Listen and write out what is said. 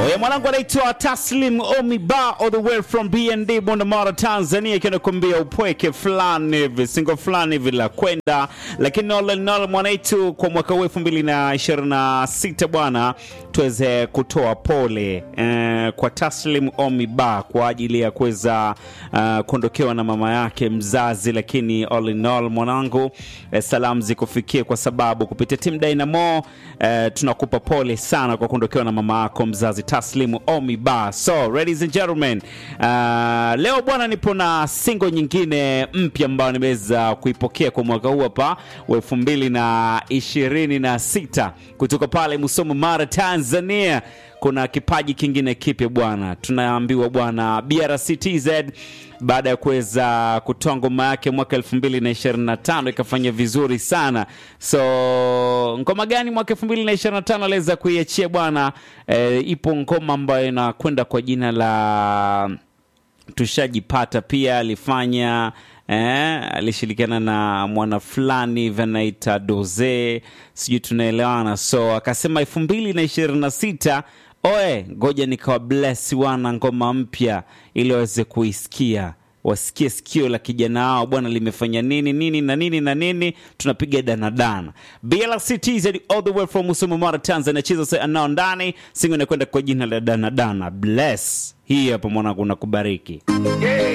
Oye, mwanangu anaitwa Taslim Omiba all the way from BND Bondamara Tanzania, ikiwa nakwambia upweke fulani hivi singo fulani hivi la kwenda, lakini all in all mwanaitu, kwa mwaka huu elfu mbili na ishirini na sita bwana, tuweze kutoa pole eh, kwa Taslim Omiba kwa ajili ya kuweza uh, kuondokewa na mama yake mzazi, lakini all in all mwanangu, eh, salamu zikufikie kwa sababu kupitia timu Dynamo eh, tunakupa pole sana kwa kuondokewa na mama yako mzazi Taslimu Omiba. So ladies and gentlemen, uh, leo bwana, nipo na single nyingine mpya ambayo nimeweza kuipokea kwa mwaka huu hapa wa elfu mbili na ishirini na sita kutoka pale Musoma, Mara, Tanzania. Kuna kipaji kingine kipya bwana, tunaambiwa bwana BRC TZ baada ya kuweza kutoa ngoma yake mwaka 2025 ikafanya vizuri sana. So ngoma gani mwaka 2025 aliweza kuiachia bwana? E, ipo ngoma ambayo inakwenda kwa jina la tushajipata. Pia alifanya eh, alishirikiana na mwana fulani hivi anaita Doze, sijui tunaelewana. So akasema elfu mbili na ishirini na sita oe, ngoja nikawa bless wana ngoma mpya ili waweze kuisikia wasikie sikio la kijana wao bwana limefanya nini nini na nini na nini, tunapiga danadana. BLC TZ all the way from Musoma, Mara, Tanzania. Cheza sasa anao ndani singo inakwenda kwa jina la danadana. Bless hii hapa mwanangu, nakubariki. Yeah.